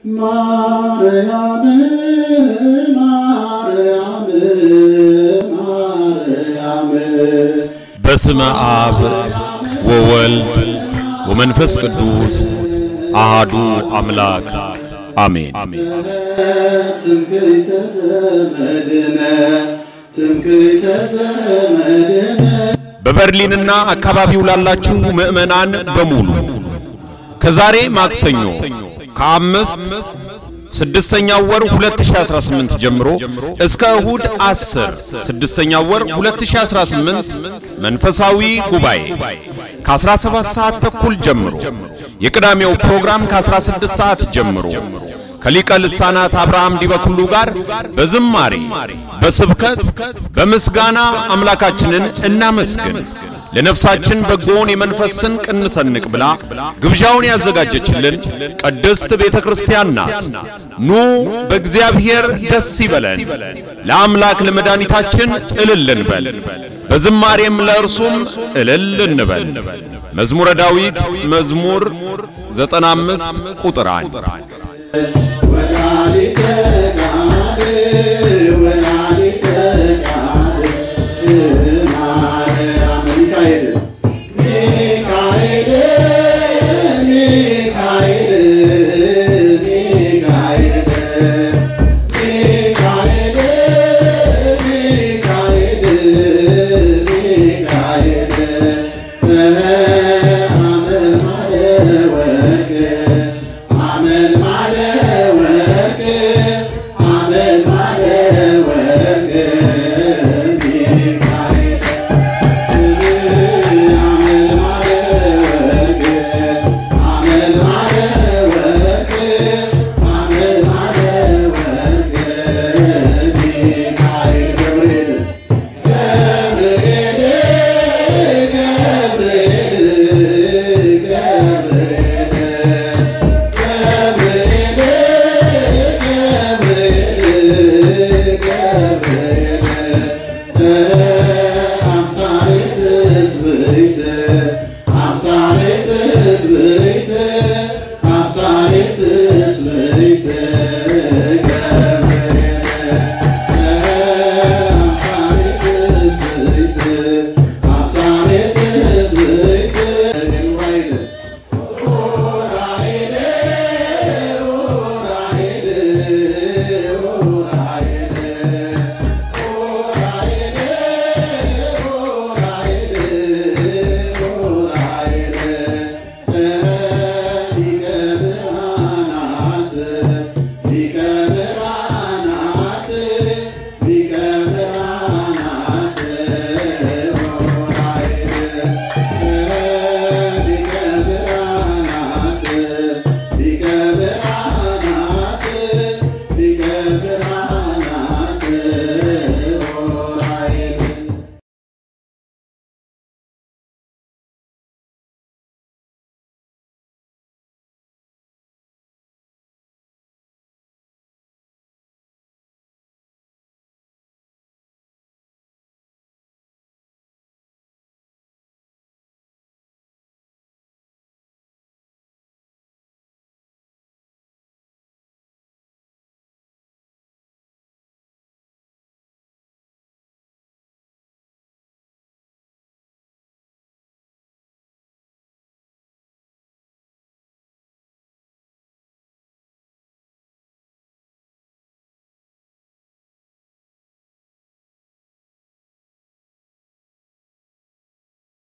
ማርያም ማርያም ማርያም በስመ አብ ወወልድ ወመንፈስ ቅዱስ አሃዱ አምላክ አሜን። ትምክህተ ዘመድነ ትምክህተ ዘመድነ በበርሊንና አካባቢው ላላችሁ ምዕመናን በሙሉ ከዛሬ ማክሰኞ ከአምስት ስድስተኛው ወር 2018 ጀምሮ እስከ እሁድ 10 ስድስተኛው ወር 2018 መንፈሳዊ ጉባኤ ከ17 ሰዓት ተኩል ጀምሮ የቅዳሜው ፕሮግራም ከ16 ሰዓት ጀምሮ ከሊቀ ልሳናት አብርሃም ዲበኩሉ ጋር በዝማሬ በስብከት በምስጋና አምላካችንን እናመስግን ለነፍሳችን በጎውን የመንፈስ ስንቅ እንሰንቅ ብላ ግብዣውን ያዘጋጀችልን ቅድስት ቤተ ክርስቲያን ናት። ኑ በእግዚአብሔር ደስ ይበለን፣ ለአምላክ ለመድኃኒታችን እልል እንበል፣ በዝማሬም ለእርሱም እልል እንበል። መዝሙረ ዳዊት መዝሙር 95 ቁጥር 1 ወላዲተ ጋዴ